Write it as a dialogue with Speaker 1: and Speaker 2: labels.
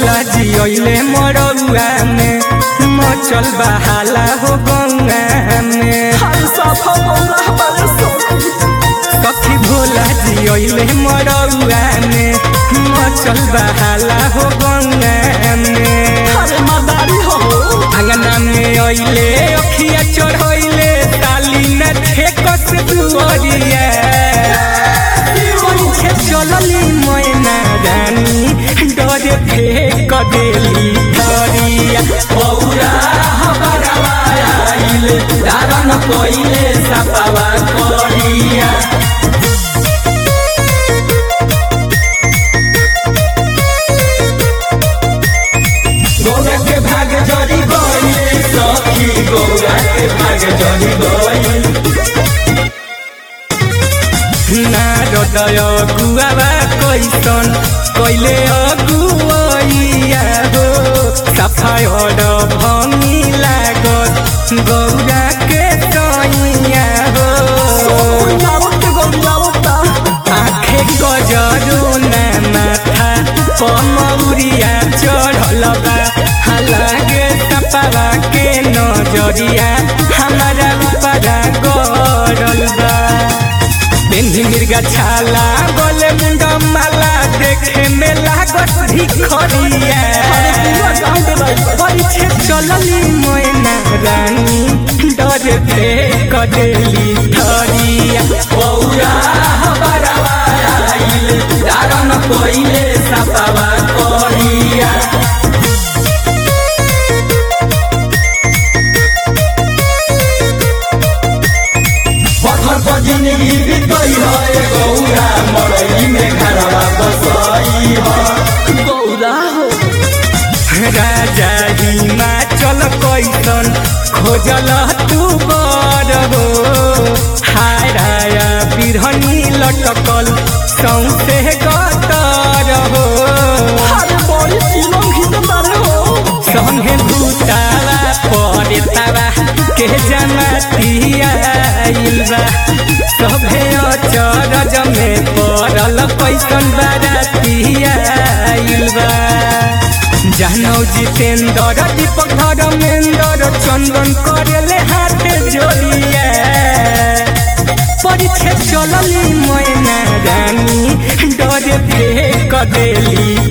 Speaker 1: भोला जी अइले मरौआ में मचल बहाला हो गंगा में सखी भोला जी अइले मरौआ में मचल बहाला हो गंगा में अंगना में अइले अखिया चढ़ैले ताली न ठेकस दुअरिया पीछे चलली मैना रानी डरे फेंक देली धरिया
Speaker 2: बौरा हबरवा आइल धारण कइले सपावा करिया गौरा के भाग जरी गइल सखी गौरा के भाग जरी गइल
Speaker 1: नारदय गुआवा कैसन कैले अगुवैया हो सफाय भंगी लागत गौरा के सैया हो आखे गजरू ना माथा पमौरिया चढ़ल बा हालागे सपावा के नजरिया हमारा ऊपरा गरल बा बिंदी मिर्गा छाला गोले मुंडा माला देखे में लागत भिखरिया पीछे चलली मोयना रानी डर फेंक देली धरिया
Speaker 2: बौरा हबरवा आइल धारण कइले सपावा करिया पत्थर पर जिंदगी बीतई है गौरा मरई में घरवा बसई है गौरा हो
Speaker 1: राजा हिमाचल कैसन खोजल तू बर हो हाराया बिरहनी लटकल सौसे गतर हो संगे भूतावा परेतावा के जमातिया बा सभे अचरज में पड़ल कैसन बारातिया बा जानौ जितेंद्र दीपक धर्मेंद्र चंदन करेले हाथ जोड़िया परीक्षे चलली मैना रानी डर फेंक देली